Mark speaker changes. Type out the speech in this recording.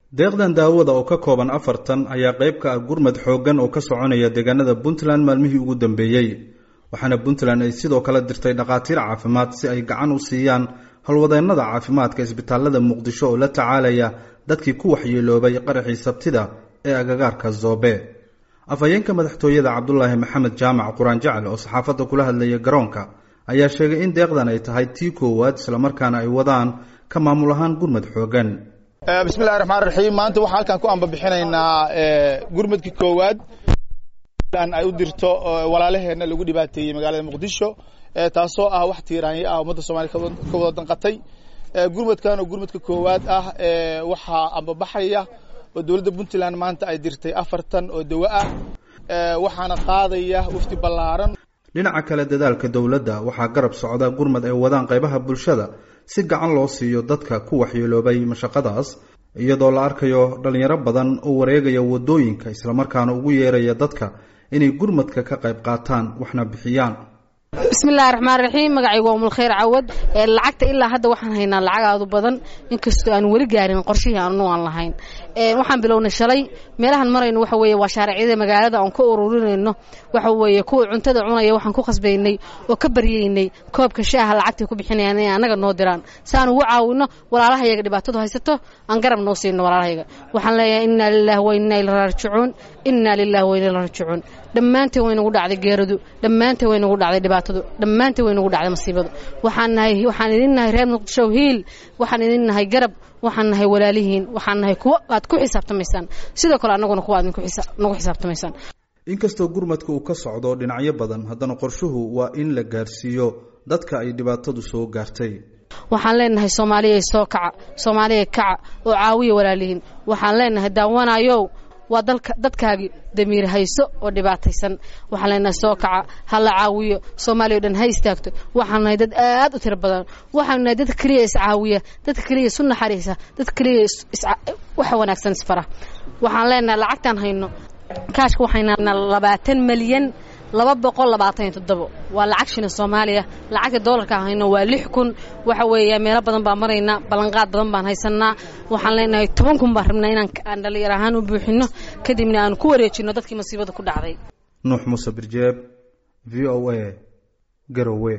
Speaker 1: deeqdan daawada oo ka kooban afartan ayaa qayb ka ah gurmad xooggan oo ka soconaya deegaanada puntland maalmihii ugu dambeeyey waxaana puntland ay sidoo kale dirtay dhakhaatiir caafimaad si ay gacan u siiyaan howlwadeennada caafimaadka isbitaalada muqdisho oo la tacaalaya dadkii ku waxyeeloobay qaraxii sabtida ee agagaarka zoobe afhayeenka madaxtooyada cabdulaahi maxamed jaamac quraan jacal oo saxaafadda kula hadlaya garoonka ayaa sheegay in deeqdan ay tahay tii koowaad islamarkaana ay wadaan ka maamul ahaan gurmad xooggan
Speaker 2: bismillahi raxmaan raxiim maanta waxaan halkan ku ambabixinaynaa gurmadkii koowaad ay u dirto walaalaheenna lagu dhibaateeyey magaalada muqdisho taasoo ah wax tiiraanyo ah ummadda soomaliya ka wada danqatay gurmadkan oo gurmadka koowaad ah waxaa ambabaxaya oo dowladda puntland maanta ay dirtay afartan oo dawo ah waxaana qaadaya wafdi ballaaran
Speaker 1: dhinaca kale dadaalka dowladda waxaa garab socda gurmad ay wadaan qaybaha bulshada si gacan loo siiyo dadka ku waxyeeloobay mashaqadaas iyadoo la arkayo dhalinyaro badan oo wareegaya wadooyinka islamarkaana ugu yeeraya dadka inay gurmadka ka qayb qaataan waxna bixiyaan
Speaker 3: bismillahi raxmaan raxiim magacaygu waa umulkhayr cawad lacagta ilaa hadda waxaan haynaa lacag aadu badan inkastoo aan weli gaarin qorshihii aanu aan lahayn waxaan bilownay shalay meelahan marayno waxa weeye waa shaaracyada magaalada aan ka ururinayno waxa weeye kuwa cuntada cunaya waxaan ku khasbaynay oo ka baryaynay koobka shaaha lacagtay ku bixinayaan inay annaga noo diraan si aan ugu caawino walaalahayaga dhibaatadu haysato aan garab noo siino walaalahayaga waxaan leeyahay innaa lillahi wa innaa ila raajicuun innaa lillahi wa innaa ila raajicuun dhammaanteen waynagu dhacday geeradu dhammaanteen waynagu dhacday dhibaatadu dhammaanteen waynagu dhacday masiibadu waxaan nahay waxaan idin nahay reer muqdisho hiil waxaan idin nahay garab waxaan nahay walaalihiin waxaan nahay kuwo aad ku xisaabtamaysaan sidoo kale annaguna kuwa aad nagu xisaabtamaysaan
Speaker 1: inkastoo gurmadka uu ka socdo dhinacyo badan haddana qorshuhu waa in la gaarsiiyo dadka ay dhibaatadu soo gaartay
Speaker 3: waxaan leenahay soomaaliya soo kaca soomaaliya kaca oo caawiya walaalihiin waxaan leenahay daawanayow waa dalka dadkaagii damiir hayso oo dhibaataysan waxaan leenahay soo kaca ha la caawiyo soomaaliya o dhan ha istaagto waxaan nahay dad aad u tiro badan waxaanu nahay dadka keliya iscaawiya dadka keliya isu naxariisa dadka keliya waxa wanaagsan isfara waxaan leenahay lacagtaan hayno kaashka waxaynaa labaatan malyan laba boqol labaatan iyo toddobo waa lacag shilin soomaaliya lacagta doolarka hayno waa lix kun waxa weeya meelo badan baan maraynaa ballanqaad badan baan haysanaa waxaan leenahay toban kun baan rabnaa inaan aan dhallinyar ahaan u buuxino kadibna aan ku wareejino dadkii masiibada ku dhacday
Speaker 1: nuux muuse birjeeb v o a garowe